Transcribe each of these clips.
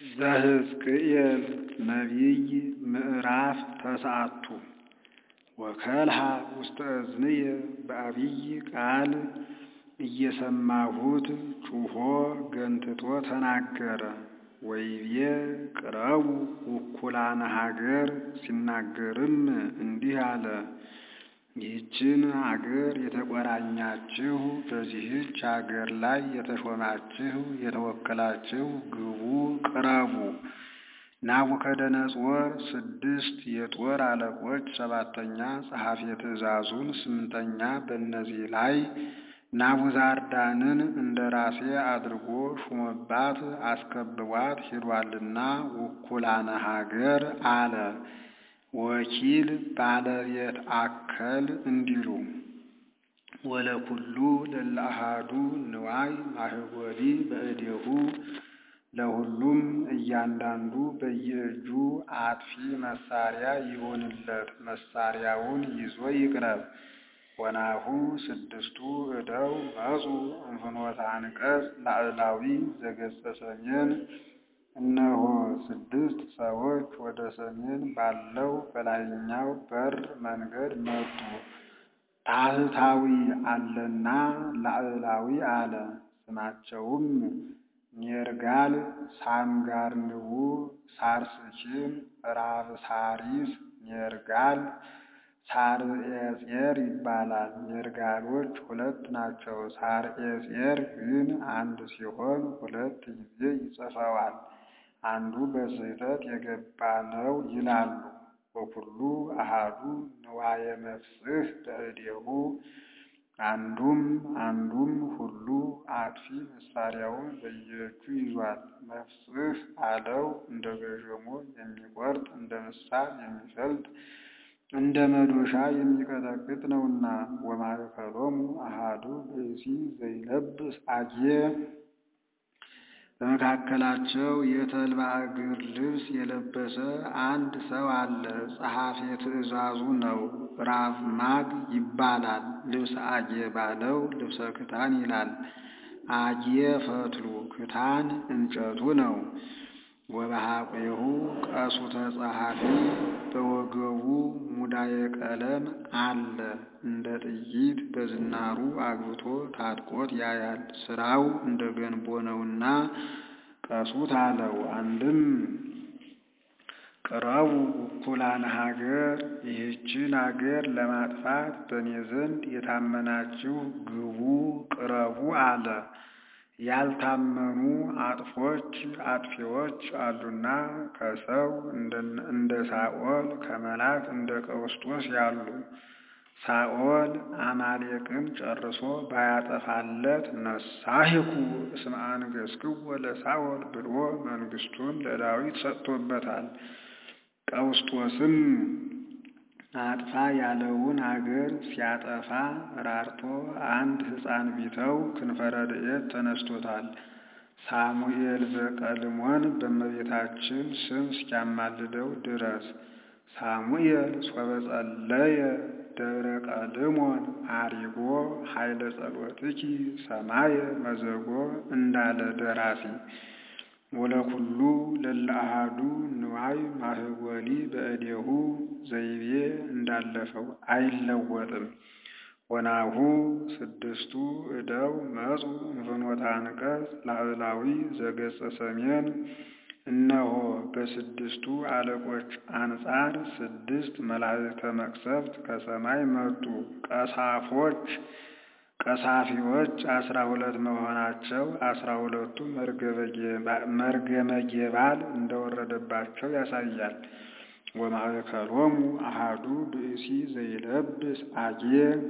ዘሕዝቅኤል ነቢይ ምዕራፍ ተስዓቱ ወከልሃ ውስተ እዝንየ በዐቢይ ቃል እየሰማሁት ጩኾ ገንትቶ ተናገረ። ወይቤ ቅረቡ ውኩላነ ሀገር ሲናገርም እንዲህ አለ። ይህችን አገር የተቆራኛችሁ በዚህች አገር ላይ የተሾማችሁ የተወከላችሁ ግቡ ቅረቡ። ናቡከደነፆር ስድስት የጦር አለቆች ሰባተኛ ጸሐፌ ትእዛዙን ስምንተኛ በእነዚህ ላይ ናቡዛርዳንን እንደ ራሴ አድርጎ ሹሞባት አስከብቧት ሄዷልና ውኩላነ ሀገር አለ። ወኪል ባለቤት አከል እንዲሉ ወለኩሉ ለለአሃዱ ንዋይ ማህጎሊ በእዴሁ ለሁሉም እያንዳንዱ በየእጁ አጥፊ መሳሪያ ይሁንለት፣ መሳሪያውን ይዞ ይቅረብ። ወናሁ ስድስቱ እደው መጹ እንፍኖተ አንቀጽ ላዕላዊ ዘገጸ ሰሜን እነሆ ስድስት ሰዎች ወደ ሰሜን ባለው በላይኛው በር መንገድ መጡ። ታሕታዊ አለና ላዕላዊ አለ። ስማቸውም ኔርጋል፣ ሳምጋርንቡ፣ ሳርስኪን፣ ራብሳሪስ፣ ኔርጋል፣ ሳርኤጼር ይባላል። ኔርጋሎች ሁለት ናቸው። ሳርኤጼር ግን አንድ ሲሆን ሁለት ጊዜ ይጽፈዋል። አንዱ በስህተት የገባ ነው ይላሉ። ወኩሉ አሃዱ ንዋየ መፍስሕ በእዴሁ አንዱም አንዱም ሁሉ አጥፊ መሳሪያውን በየእጁ ይዟል። መፍስሕ አለው እንደ ገዠሞ የሚቆርጥ እንደ ምሳር የሚፈልጥ እንደ መዶሻ የሚቀጠቅጥ ነውና። ወማእከሎሙ አሃዱ ብእሲ ዘይለብስ አጌ በመካከላቸው የተልባ እግር ልብስ የለበሰ አንድ ሰው አለ። ጸሐፌ ትእዛዙ ነው። ራብ ማግ ይባላል። ልብሰ አጌ ባለው ልብሰ ክታን ይላል። አጌ ፈትሉ ክታን እንጨቱ ነው። ወበሐቄሁ ቀሱተ ጸሐፊ በወገቡ ሙዳየ ቀለም አለ። እንደ ጥይት በዝናሩ አግብቶ ታጥቆት ያያል። ስራው እንደ ገንቦ ነውና ቀሱት አለው። አንድም ቅረቡ ውኩላነ ሀገር ይህችን አገር ለማጥፋት በእኔ ዘንድ የታመናችሁ ግቡ ቅረቡ አለ። ያልታመኑ አጥፎች አጥፊዎች አሉና ከሰው እንደ ሳኦል ከመላክ እንደ ቀውስጦስ ያሉ። ሳኦል አማሌቅን ጨርሶ ባያጠፋለት ነሳሂኩ እስመ አንገሥክዎ ለሳኦል ብሎ መንግስቱን ለዳዊት ሰጥቶበታል። ቀውስጦስም አጥፋ ያለውን አገር ሲያጠፋ ራርቶ አንድ ሕፃን ቢተው ክንፈ ረድኤት ተነስቶታል። ሳሙኤል ዘቀልሞን በእመቤታችን ስም እስኪያማልደው ድረስ ሳሙኤል ሶበ ጸለየ ደብረ ቀልሞን አሪጎ ኃይለ ጸሎትኪ ሰማየ መዘጎ እንዳለ ደራሲ ወለኩሉ ለለአሃዱ ንዋይ ማህጎሊ በእዴሁ ዘይቤ እንዳለፈው አይለወጥም። ወናሁ ስድስቱ እደው መጹ እንፍኖተ አንቀጽ ላዕላዊ ዘገጸ ሰሜን እነሆ በስድስቱ አለቆች አንጻር ስድስት መላእክተ መቅሰፍት ከሰማይ መጡ። ቀሳፎች ቀሳፊዎች አስራ ሁለት መሆናቸው አስራ ሁለቱ መርገመ ጌባል እንደወረደባቸው ያሳያል። ወማእከሎሙ አሃዱ ብእሲ ዘይለብስ አጌ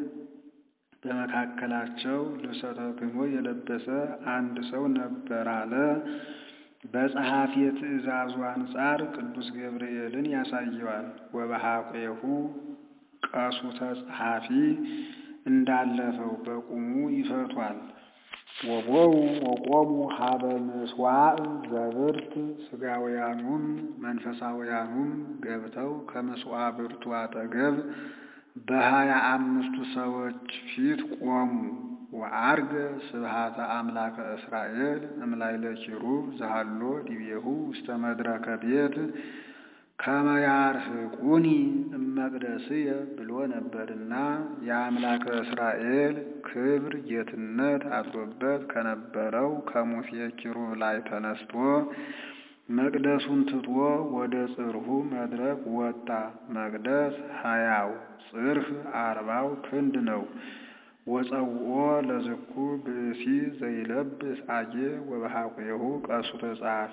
በመካከላቸው ልብሰ ተክህኖ የለበሰ አንድ ሰው ነበር አለ። በጸሐፊ ትእዛዙ አንጻር ቅዱስ ገብርኤልን ያሳየዋል። ወበሐቄሁ ቀሱተ ጸሐፊ እንዳለፈው በቁሙ ይፈቷል። ወቦው ወቆሙ ሀበ ምስዋዕ ዘብርት ስጋውያኑም መንፈሳውያኑም ገብተው ከመስዋዕ ብርቱ አጠገብ በሀያ አምስቱ ሰዎች ፊት ቆሙ። ወአርገ ስብሃተ አምላከ እስራኤል እምላይለ ኪሩብ ዘሃሎ ዲቤሁ ውስተ መድረከ ቤት ከመ ያርህቁኒ እመቅደስየ ብሎ ነበርና የአምላከ እስራኤል ክብር ጌትነት አድሮበት ከነበረው ከሙሴ ኪሩብ ላይ ተነስቶ መቅደሱን ትቶ ወደ ጽርሑ መድረክ ወጣ። መቅደስ ሀያው ጽርሕ አርባው ክንድ ነው። ወፀውኦ ለዝኩ ብእሲ ዘይለብስ አጌ ወበሐቁሁ ቀሱተ ጸሐፊ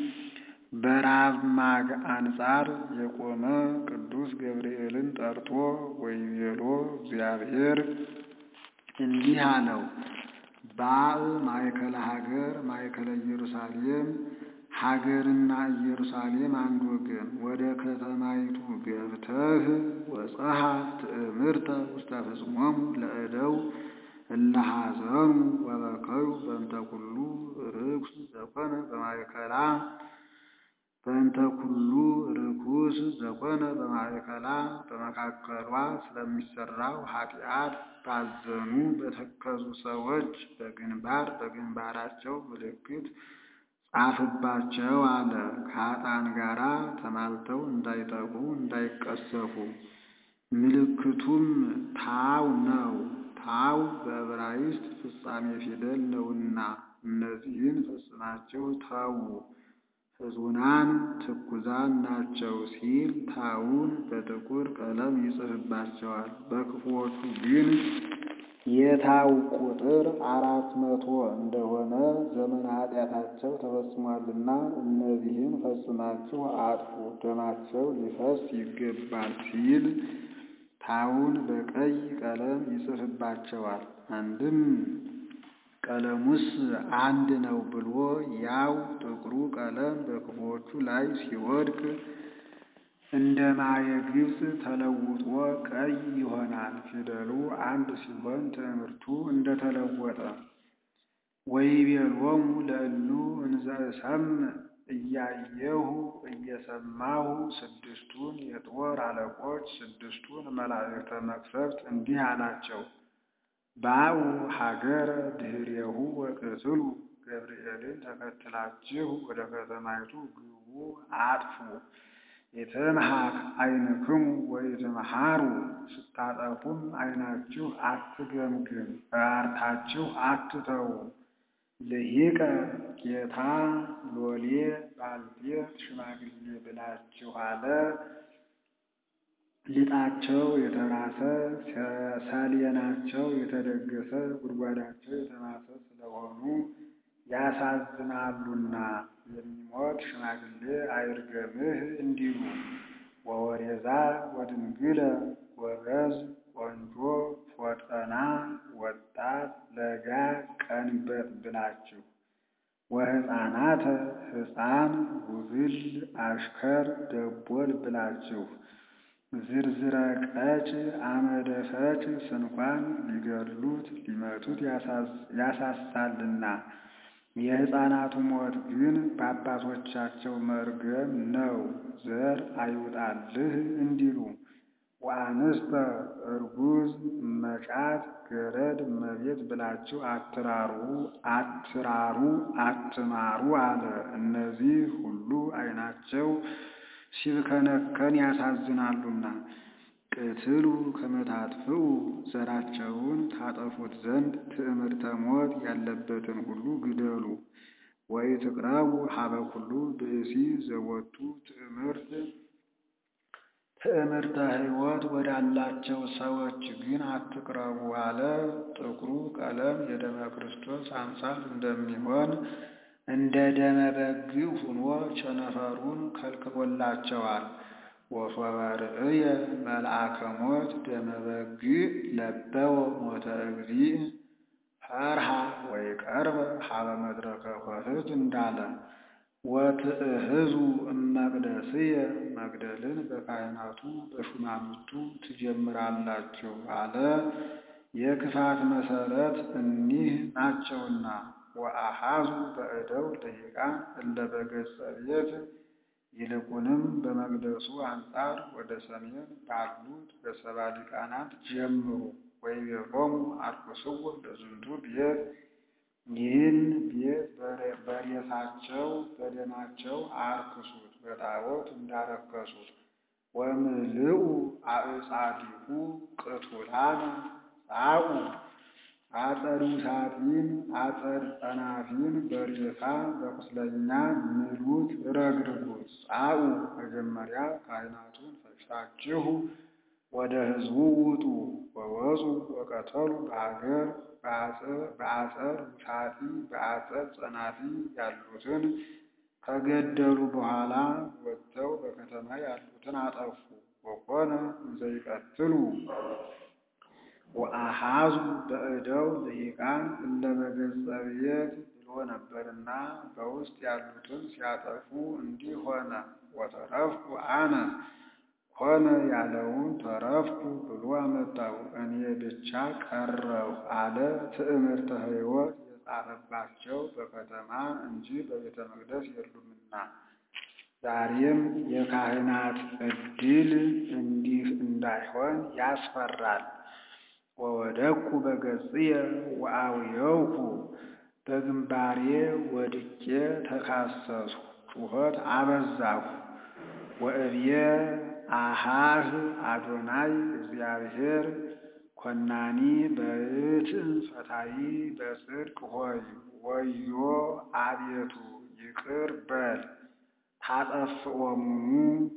በራብማግ አንጻር የቆመ ቅዱስ ገብርኤልን ጠርቶ ወይቤሎ እግዚአብሔር እንዲህ አለው። ባዕ ማእከለ ሀገር ማእከለ ኢየሩሳሌም ሀገርና ኢየሩሳሌም አንድ ወገን ወደ ከተማይቱ ገብተህ ወጸሐ ትእምርተ ውስተ ፍጽሞሙ ለእደው እለ ሐዘኑ ወበከዩ በእንተ ኩሉ ርኩስ ዘኮነ በማእከላ በእንተ ኩሉ ርኩስ ዘኮነ በማእከላ በመካከሏ ስለሚሰራው ኃጢአት ባዘኑ በተከዙ ሰዎች በግንባር በግንባራቸው ምልክት ጻፍባቸው አለ። ከኃጥአን ጋራ ተማልተው እንዳይጠፉ እንዳይቀሰፉ። ምልክቱም ታው ነው። ታው በዕብራይስጥ ፍጻሜ ፊደል ነውና እነዚህን ፈጽማቸው ተዉ ሕዙናን ትኩዛን ናቸው ሲል ታውን በጥቁር ቀለም ይጽፍባቸዋል። በክፉዎቹ ግን የታው ቁጥር አራት መቶ እንደሆነ ዘመነ ኃጢአታቸው ተፈጽሟልና እነዚህን ፈጽማችሁ አጥፉ፣ ደማቸው ሊፈስ ይገባል ሲል ታውን በቀይ ቀለም ይጽፍባቸዋል። አንድም ቀለሙስ አንድ ነው ብሎ ያው ጥቁሩ ቀለም በክፉዎቹ ላይ ሲወድቅ እንደ ማየ ግብፅ ተለውጦ ቀይ ይሆናል። ፊደሉ አንድ ሲሆን ትምህርቱ እንደተለወጠ ወይቤሎሙ ለእሉ እንዘ እሰምዕ እያየሁ እየሰማሁ ስድስቱን የጦር አለቆች ስድስቱን መላእክተ መቅሰፍት እንዲህ አላቸው። ባኡ ሀገረ ድኅሬሁ ወቅትሉ ገብርኤልን ተከትላችሁ ወደ ከተማይቱ ግቡ፣ አጥፉ። የተምሃክ ዓይንክሙ ወይትምሃሩ ስታጠፉም ዓይናችሁ አትገምግም፣ በአርታችሁ አትተዉ። ልሂቀ ጌታ ሎሌ ባልቴት ሽማግሌ ብላችሁ አለ። ሊጣቸው የተራሰ ሰሌናቸው የተደገሰ ጉድጓዳቸው የተማሰ ስለሆኑ ያሳዝናሉና የሚሞት ሽማግሌ አይርገምህ እንዲሉ ወወሬዛ ወድንግለ ጎበዝ ቆንጆ ፎጠና ወጣት ለጋ ቀንበጥ ብላችሁ ወሕፃናተ ሕፃን ጉብል አሽከር ደቦል ብላችሁ ዝርዝረ ቀጭ አመደፈጭ ስንኳን ሊገድሉት ሊመቱት ያሳሳልና የሕፃናቱ ሞት ግን በአባቶቻቸው መርገም ነው፣ ዘር አይውጣልህ እንዲሉ ወአንስተ እርጉዝ መጫት ገረድ እመቤት ብላችሁ አትራሩ አትራሩ አትማሩ አለ። እነዚህ ሁሉ ዓይናቸው ሲብከነከን ያሳዝናሉና ቅትሉ ከመታጥፍኡ ዘራቸውን ታጠፉት ዘንድ ትዕምርተ ሞት ያለበትን ሁሉ ግደሉ። ወይ ትቅረቡ ሀበ ኩሉ ብእሲ ዘወቱ ትዕምርት ትዕምርተ ሕይወት ወዳላቸው ሰዎች ግን አትቅረቡ አለ። ጥቁሩ ቀለም የደመ ክርስቶስ አምሳል እንደሚሆን እንደ ደመ በግ ሆኖ ቸነፈሩን ከልክሎላቸዋል። ወሶበ ርእየ መልአከ ሞት ደመ በግ ለበወ ሞተ እግዚእ ፈርሃ ወይ ቀርበ ሀበ መድረከ ኆኅት እንዳለ ወትእህዙ እመቅደስየ መግደልን በካህናቱ በሹማምንቱ ትጀምራላችሁ አለ። የክፋት መሰረት እኒህ ናቸውና ወአሃዙ በእደው ደቂቃን እለ በገጸ ቤት ይልቁንም በመቅደሱ አንጻር ወደ ሰሜን ባሉት በሰባ ሊቃናት ጀምሩ። ወይቤሎሙ አርኩስዎ ለዝንቱ ቤት ይህን ቤት በሬሳቸው በደማቸው አርክሱት በጣዖት እንዳረከሱት ወምልኡ አዕጻዲሁ ቅቱላነ ጻኡ አጸዱ ሳጢን አጸድ ጸናፊን በሬሳ በቁስለኛ ምሉት ረግርጉት። ጻኡ መጀመሪያ ካህናቱን ፈጅታችሁ ወደ ሕዝቡ ውጡ። ወወፁ ወቀተሉ በሀገር በአጸድ ውሳጢ በአጸድ ጸናፊ ያሉትን ከገደሉ በኋላ ወጥተው በከተማ ያሉትን አጠፉ። ወኮነ እንዘ ይቀትሉ ወአሃዙ በእደው ልሂቃን እለ በገጸ ቤት ብሎ ነበርና በውስጥ ያሉትን ሲያጠፉ እንዲህ ሆነ። ወተረፍኩ አነ ሆነ ያለውን ተረፍኩ ብሎ አመጣው። እኔ ብቻ ቀረሁ አለ። ትዕምርተ ሕይወት የጻፈባቸው በከተማ እንጂ በቤተ መቅደስ የሉምና። ዛሬም የካህናት ዕድል እንዲህ እንዳይሆን ያስፈራል። ወወደቅኩ በገጽየ ወአውየውኩ በግንባሬ ወድቄ ተካሰስኩ፣ ጩኸት አበዛሁ። ወእብየ አሃህ አዶናይ እግዚአብሔር ኮናኒ በእትም ፈታሒ በጽድቅ ሆይ ወዮ አቤቱ ይቅር በል ታጠፍኦሙኑ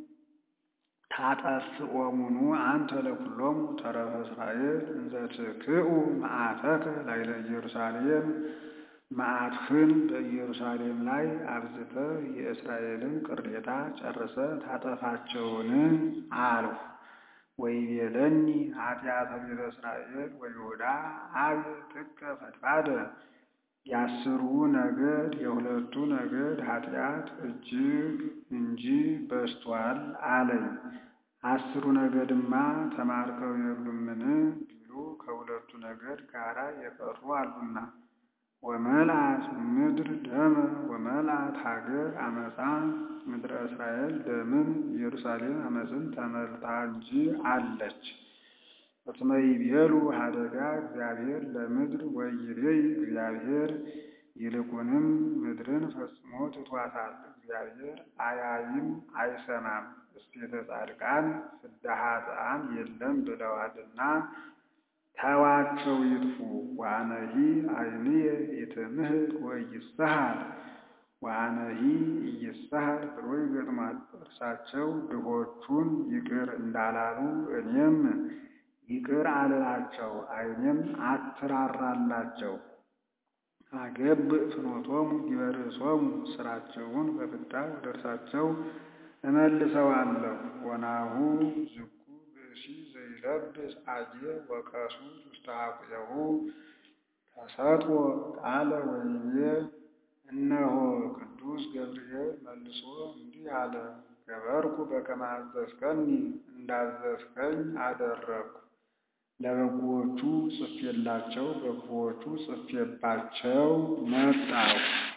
ታጠፍኦሙኑ አንተ ለኩሎሙ ተረፈ እስራኤል እንዘ ትክኡ መዓተከ ላዕለ ኢየሩሳሌም መዓትህን በኢየሩሳሌም ላይ አብዝተህ የእስራኤልን ቅሬታ ጨርሰህ ታጠፋቸውን አልሁ። ወይቤለኒ ኃጢአተ ቤተ እስራኤል ወይሁዳ አብ ጥቀ ፈድፋደ የአስሩ ነገድ የሁለቱ ነገድ ኃጢአት እጅግ እንጂ በዝቷል አለኝ። አስሩ ነገድማ ተማርከው የሉምን ቢሉ ከሁለቱ ነገድ ጋራ የቀሩ አሉና። ወመልአት ምድር ደመ ወመልአት ሀገር አመፃ ምድረ እስራኤል ደምን ኢየሩሳሌም አመፅን ተመልታ እንጂ አለች። እስመ ይቤሉ ሀደጋ እግዚአብሔር ለምድር ወይቤይ እግዚአብሔር ይልቁንም ምድርን ፈጽሞ ትቷታል። እግዚአብሔር አያይም አይሰማም፣ እስቴተ ጻድቃን ፍዳ ኃጥአን የለም ብለዋልና ተዋቸው ይጥፉ። ወአነሂ ዓይንየ ኢትምህር ወኢይስሐር ወአነሂ ኢይስሐር ብሎ ይገጥማል። እርሳቸው ድሆቹን ይቅር እንዳላሉ እኔም ይቅር አልላቸው፣ ዓይኔም አትራራላቸው። አገብ ፍኖቶሙ ዲበርእሶሙ ስራቸውን በፍዳ ወደ እርሳቸው እመልሰዋለሁ። ወናሁ ዝኩ ብእሲ ዘይለብስ አየ ወቀሱት ውስተ ኀቁየሁ ተሰጥኦ ቃለ ወይቤ እነሆ ቅዱስ ገብርኤል መልሶ እንዲህ አለ፣ ገበርኩ በከመ አዘዝከኒ እንዳዘዝከኝ አደረግኩ። ለበጎዎቹ ጽፌላቸው በክፉዎቹ ጽፌባቸው መጣሁ።